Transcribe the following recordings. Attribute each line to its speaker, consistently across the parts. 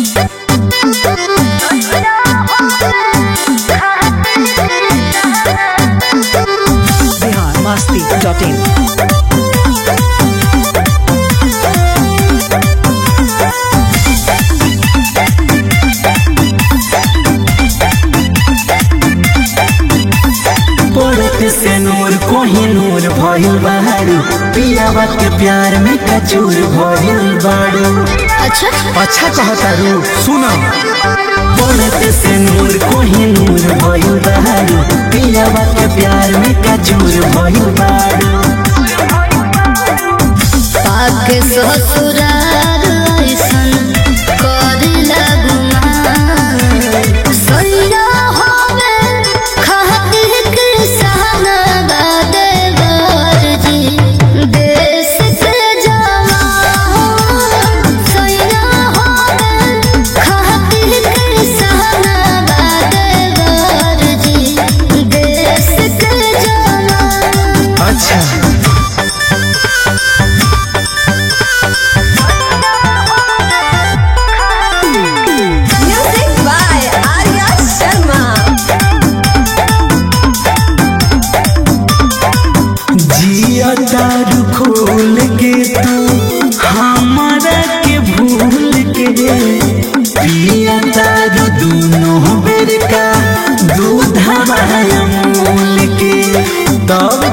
Speaker 1: Bihar Masti dot इन
Speaker 2: पड़त से नूर कोही नूर भइल बाड़ू पियावा के प्यार में कचूर भइल बाड़ू
Speaker 3: अच्छा
Speaker 2: अच्छा कहतारू सुन पड़त से नूर कोही नूर भइल बाड़ू पियावा के प्यार में कचूर भइल बाड़ू
Speaker 3: पाक ससुरार ऐसन करेला गुमान सैया होवे खातिर के सहना बादे बारजी देश के जवान सैया होवे खातिर के सहना बादे बारजी देश के जवान
Speaker 2: अच्छा
Speaker 3: Music by Arya Sharma.
Speaker 2: जिया दारू खोल के तू हमारा के भूल के पिया दारू दोनों बेर का दूध अमूल के तब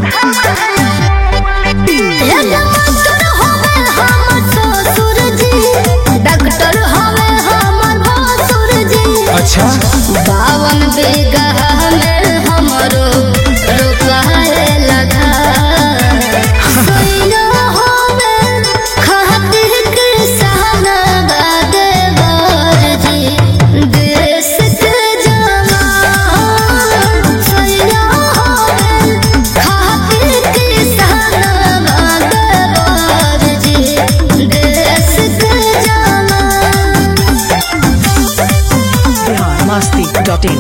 Speaker 3: डॉक्टर हवे हमर ससुर जी डॉक्टर हवे हमर भसुर जी
Speaker 2: अच्छा
Speaker 3: बावन बीघा में हमरो रोपाए लगा सैया हवे खातिर के सहना बादे बारजी देश के जवान सैया हवे खातिर के सहना बादे बारजी देश के जवान
Speaker 1: बिहार मस्ती डॉट इन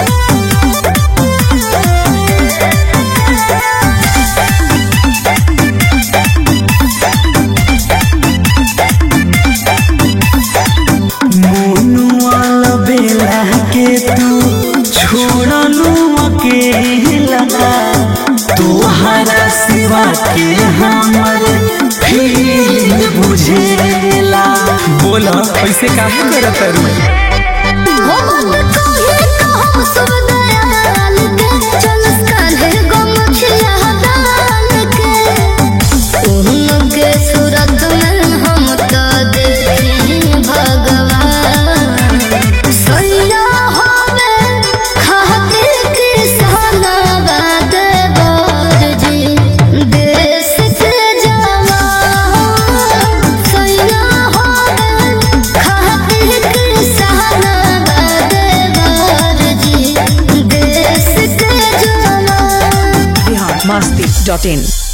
Speaker 2: मोनू वाला बेला के तू छोड़लू अकेला तोहरा सिवा के हमर फील बुझेला बोला ऐसे काहे करत रू
Speaker 3: होमत कोहे कहम सब दयाल के चलस कान्हे गमछिया दाल के उनके सूरत में हम तो देखी भगवान सैया होवे खातिर के सहना बादे बारजी देश के जवान सैया होवे खातिर के सहना बादे बारजी देश के जवान
Speaker 1: बिहार मस्ती डॉट इन